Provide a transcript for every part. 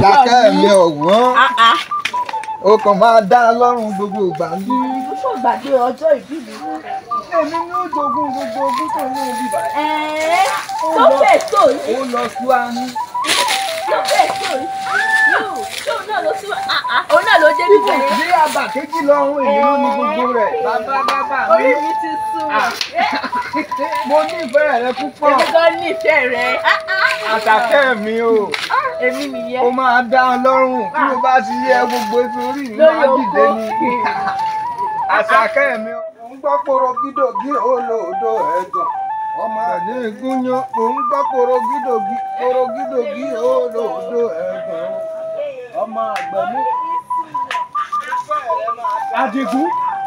àṣàkẹ́ mi ọ̀wọ́n o kàn máa dá a lọ́rùn gbogbo ìgbà ní. Mo ṣò gbàgbé ọjọ́ ìbí mi. èmi ní ó jogún gbogbo ogún tó ní ibi báyìí. Ẹ̀ẹ́ tó fẹ́ tó yìí. ó lọ sí wa ní. Tó fẹ́ tó yìí. Yóò tóun náà ló sí wa. Òun náà ló dé bí bẹ̀rẹ̀. bí àbà kejì lọ́rùn èmi ló ní gbogbo rẹ̀. bàbá bàbá mi Orí mi ti sùn. mo nífẹ̀ẹ́ rẹ púpọ̀. Èmi gan nífẹ̀ẹ́ rẹ̀. àṣàkẹ́ mi o Èmi nìyẹn. ó máa dá a lọ́rùn tí mo bá ti yẹ gbogbo sórí mi Lórí máa dìde oko. ni. àṣàkẹ́ mi o ń gbọ́ porogídògí olóòdó ẹ̀gàn ọmọ ní ìgúnyán mò ń gbọ́ porogídògí porogídògí olóòdó ẹ̀gàn ọmọ àgbẹ̀ mi. Adigun.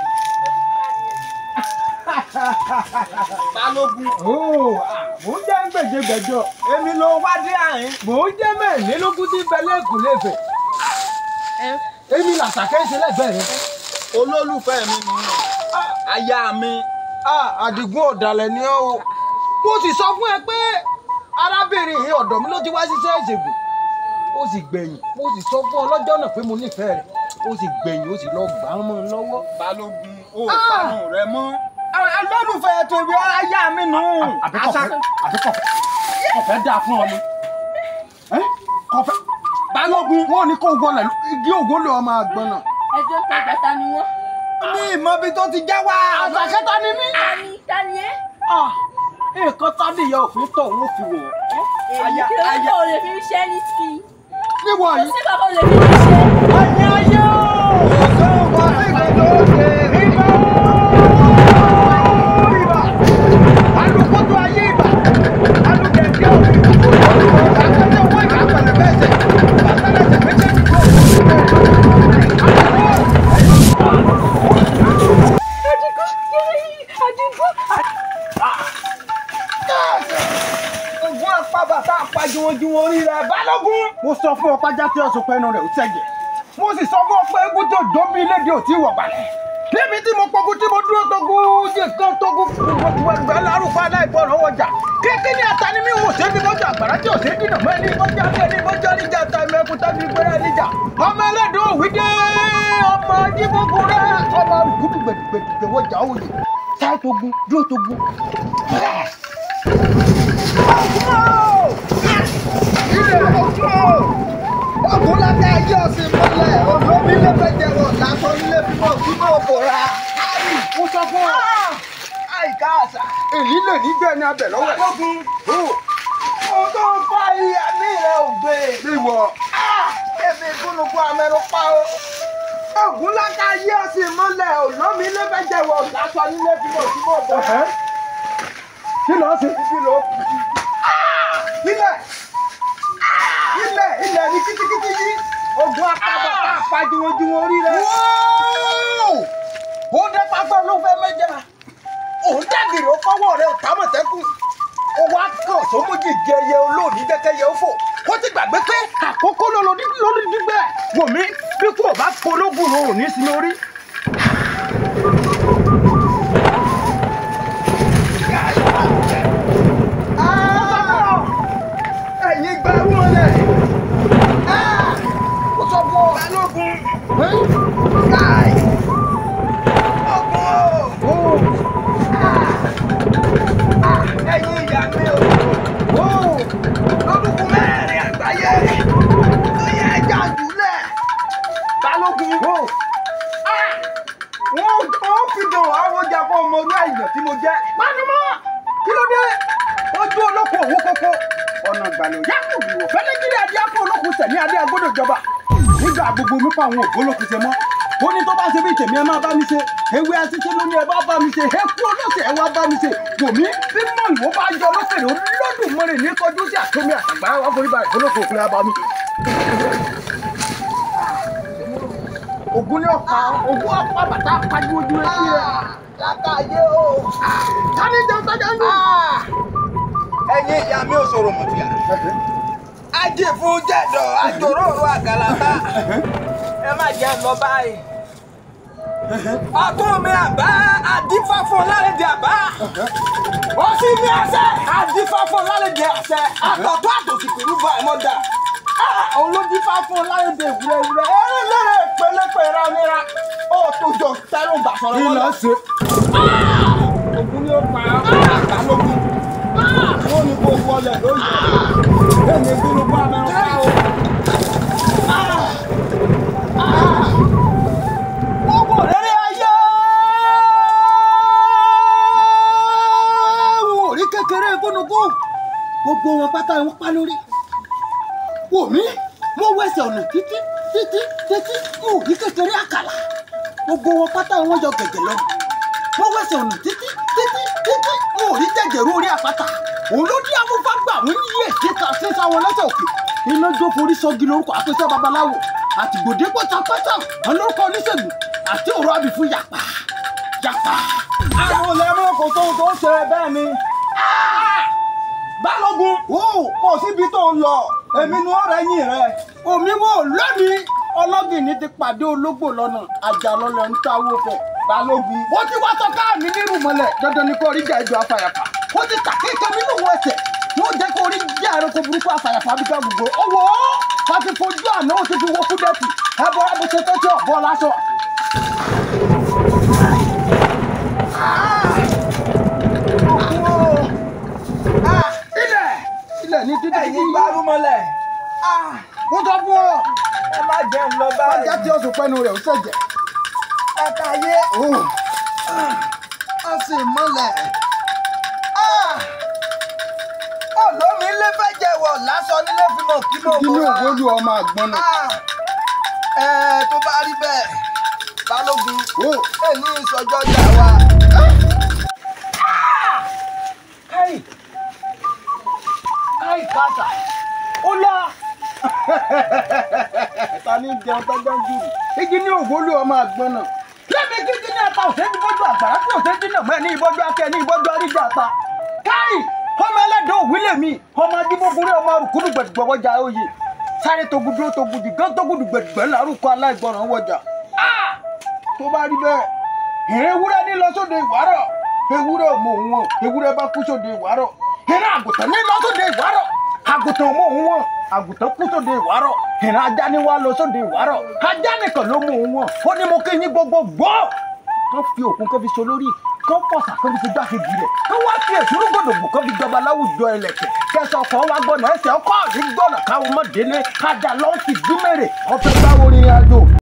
balógun Ooo, mò ń jẹ́ gbèjègbèjọ. èmi ló wá dé àyín. Mò ń jẹ́ mẹ́rìnlélógún tí ń bẹ lẹ́kùn lẹ́fẹ̀. Èmi làṣàkẹ́ ń ṣe lẹ́gbẹ̀ẹ́ rẹ. olólùfẹ́ mi ni aya mi. àdìgún ọ̀dàlẹ̀ ni ọ́ o. Mo sì sọ fún ẹ pé arábìnrin yìí ọ̀dọ̀ mi ló ti wá ṣiṣẹ́ ìṣègùn. Ó sì gbẹ̀yìn. Mo sì sọ fún ọ lọ́jọ́ náà pé mo nífẹ̀ẹ́ rẹ̀. Ó sì gbẹ̀yìn, ó sì lọ gbà á mọ́ ọ lọ́wọ́. balógun ó Ah! parun rẹ mọ́. olólùfẹ́ tèmi aya mi nù. Àbíkọ̀fẹ́ àbíkọ̀fẹ́ kọ̀fẹ́ dáa fún ọ ni. Ẹ́ kọ̀fẹ́ balógun wọn ò ní kó wọlé igi ògùn lè ọmọ àgbọn náà. Ẹjọ́ tó gbàtà ni wọ́n. ní ìmọ̀bi tó ti já wá. Àṣàkẹ́ ta ni mí. Tani tani ẹ́. nǹkan tádìyẹ òfin tọ̀ wọ́n fi wọ̀. Èyí kí ló ń bọ̀ lè fi ṣẹ́ ní ti. níwọ̀ Kò yìí. sí kankan lè fi ṣe. ayé ayé o. ọ̀sán ọmọ ẹgbẹ́ ló dé. ibà ibà alukoto ayé ibà aludẹ̀dẹ̀ òbí akẹ́lẹ́ owó ìgbà pẹ̀lẹ́ bẹ́sẹ̀ bàtàlẹ́sẹ̀ méjèèjì kò. Adigun Adigun. ogun apábà tá a pa juwonjuwon orí rẹ balógun. mo sọ fún ọ pàjá tí ọsùn pẹnu rẹ ò tẹ̀jẹ̀ mo sì sọ fún ọ pé egun tó dóbi léde ò tí ì wọ̀ balẹ̀ níbi tí mo pọ̀gùn tí mo dúró tógun jẹ kan tógun gbogbo ẹgbẹ́ lárúkọ aláìgbọràn wọjà kékeré ní atani mi wò sébi lọ́jọ́ àgbàrá tí ò sí dìnnà mọ́ ẹni bọ́jà bí ẹni bọ́jà níjà ta ẹ̀mẹ́kú tàbí gbéra níjà ọmọ ẹlẹ́dùn òwì dé ọmọ jíbógun rẹ ọmọ gúdú gbẹdùgbẹdùgbẹ wọjà òye táì tógun dúró tógun. ilé ọjọ́ ọkùnrin láti ayé ọ̀sìn mọ́lẹ̀ olómi lẹ́fẹ̀jẹ̀ wọ̀ lásán nílé bímọ bímọ òbòra. mo sọ fún ọ àìká àṣà. èyí lè ní bẹ́ẹ̀ ni abẹ lọ́wọ́ ẹ̀. balógun ohun tó ń fa ìyá ní ilẹ̀ ògbé. ìwọ èmi gúnugún amẹ́rù pa o. ogun láti ayé ọ̀sìn mọ́lẹ̀ olómi lẹ́fẹ̀jẹ̀ wọ̀ lásán nílé bímọ bímọ òbòra. kí lọ́ọ́ ṣe. ibi ló kù sí. ilẹ̀ ilẹ̀ ilẹ̀ ní kítíkítí yìí. ogun apá apá juwonjuwon orí rẹ. ó dé pápá ló fẹ́ mẹ́jà òun dàgìrì ó fọwọ́ rẹ̀ ó támọ̀tẹ́kùn ó wá kàn sómójì jẹ ẹyẹ olóòní jẹ́kẹ́yẹ ó fò ó ti gbàgbé pé àkókò ló lórí lórí dígbẹ́ wò mí bí kò bá pológun ló ò ní sí lórí. ẹ̀yin gba wọlé. ó sọ fún ọ. balógun. káì. ogun o. ẹ̀yin ìyá mi o. lórúkọ mẹ́rin àgbáyé. ó yẹ ẹja jùlẹ̀. balógun. wọ́n ó fi dùn àwọn ọjà fún ọmọ orí àìyàn tí mo jẹ́. Pánumọ́ kí ló dé? Ojú olóko òwú kókó. Ọ̀nà ìgbàlè òyà kò rí wọ̀. Fẹ́lẹ́gìrì adé apá olókùn tẹ̀mí adé agbódò jọba. Nígbà gbogbo mi pa àwọn ògbólókùn ṣe mọ́. Ó ní tó bá ṣe bí tèmi ẹ máa bá mi ṣe. Ewé asíṣe ló ní ẹ bá bá mi ṣe. Eku olóṣè ẹ wá bá mi ṣe. Wòmí bí mọ̀lúwọ́ bá yọ lókèrè olódùmarè ní kọjú sí àtúnmí àtàgbà wá forí balẹ̀ olóko òkúlẹ̀ abá mi. Ògún ní ọ̀pá ògún ọ̀pá bàtà kájú ojú etí rẹ̀. látàyé o. Tani jẹun sájà ń lò. ẹ̀yin ìyá mi ò sọ̀rọ̀ mọ̀tìyà. ajé fún jẹ̀dọ̀ àjòròrò àgàlàbá. ẹ má jẹ́ lọ báyìí. ọdún mi àbá àdífá fún lálejò àbá. ó sì ní àṣẹ àdífá fún lálejò àṣẹ. àtọ̀tọ̀ àtòsí pẹ̀lú bá ẹ̀mọ́ dà. òun ló dífá fún ọ láyédè ìwúrẹ́ ìwúrẹ́ eré lérè pélépè rámíra ó tó jọ tẹ́lọ̀ gbà sọ̀rọ̀ kí wọn ló lọ. ṣe. ògùn ni ó pa àgbàlógún wọn ni kò wọlé lóye èmi gbúrú bá mi ń pa o. gbogbo rere ayé wọn ò rí kékeré gúnugún gbogbo wọn pátá wọn pa lórí wò mí mo wẹsẹ̀ ọ̀nà títí títí títí mo ò rí kékeré àkàlà gbogbo wọn pátá wọn yọ gẹ̀gẹ̀ lọ mo wẹsẹ̀ ọ̀nà títí títí títí mo ò rí jẹ̀jẹ̀rú orí àpáta òun ló dí afúnfá gbà wọ́n yíyẹ síta síta wọn lọ́sẹ̀ òkè iná jó forí sọ́gi lórúkọ àpèsè babaláwo àtìgbòdé pátápátá olórúkọ oníṣègùn àti òrò àbìfú yàpá yàpá. àwọn olèmọ kò tó tó ṣe bẹ́ẹ̀ ni balógun o kò síbi tó ń lọ èmi ni wọn rẹ yìn rẹ. omi wo lónìí ọlọ́gìnní ti pàdé ológbò lọ́nà àjàlọ́lẹ̀ ń táwó fẹ̀ balógun. ó ti wá sọ káàmì nírú mọ́lẹ̀ dandan ni kò rí jà ìjọ afàyàfà ó ti tàkékè nínú owó ẹsẹ̀ wọ́n jẹ́ kó rí jà ẹranko burúkú afàyàfà bí ká gbogbo. owó ká ti fojú àná ó ti fi wọ́ kúdẹ́tì ẹ bọ́ ẹ bó ṣe tó tí ò bọ́ láṣọ. Ah, ilẹ̀ ilẹ̀ ní títí ẹ̀yin gbárùmọ̀lẹ̀ mo sọ fún ọ ẹ má jẹ́ ń lọ ọjà báyìí. tí oṣù pẹ́nu rẹ̀ ó ṣẹ̀jẹ̀ ẹ̀ka ayé ó sì mọ́lẹ̀ olómi ilé fẹ́ jẹ̀wọ̀ lásán nílé fi mọ̀ kí ló inú mọ̀ náà. ògbólú ọmọ àgbọn náà ẹ tó bá rí bẹ́ẹ̀ balógun ó èmi ìsọjọ́ jà wá. káyì káyì káàtà ó lọ ta ní jẹun tọ́jọ́ ń jùrù igi ní ògbólú ọmọ àgbọn náà lẹ́mi kíkí ní ẹ̀ta òṣèlú bọ́jú àgbàrá tí òṣèlú náà mọ́ ẹ ní ìbọ́jú akẹ́ ní ìbọ́jú àríjà àta káyì ọmọ ẹlẹ́dọ̀ òwúlé mi ọmọ ajíbógunrẹ́ ọmọ arùkúrú gbẹ̀dùgbọ̀wọ́jà oyè sáré toguduro togudi gán togudu gbẹ̀dùgbẹ̀ lárúkọ aláìgbọràn wọjà tó bá rí bẹ́ẹ̀ ìrìn ewúrẹ́ ní lọ sóde ìwárọ̀ ewúrẹ́ ò mọ òun wọn ewúrẹ́ bá kú sóde ìwárọ̀ ìrìn àgùntàn ní lọ sóde ìwárọ̀ àgùntàn ò mọ òun wọn àgùntàn kú sóde ìwárọ̀ ìrìn ajá ní wá lọ sóde ìwárọ̀ ajá nìkan ló mọ òun wọn ó ní mo kí yín gbogbo gbọ́ kán fi òkun kán fi so lórí kán pọ̀sà kán fi sojú àkejì rẹ̀ kán wá fi èsúrú gbòdògbò kán fi jọba láwùjọ ẹlẹ́kẹ̀ kẹsàn ọkọ̀ wa gbọ́nà ẹsẹ̀ ọkọ̀ ní gbọ́nà káwọn mọ̀ délé kájà lọ́ọ̀sì gbímẹ̀rẹ̀ ọ̀fẹ́ báwo ni àjò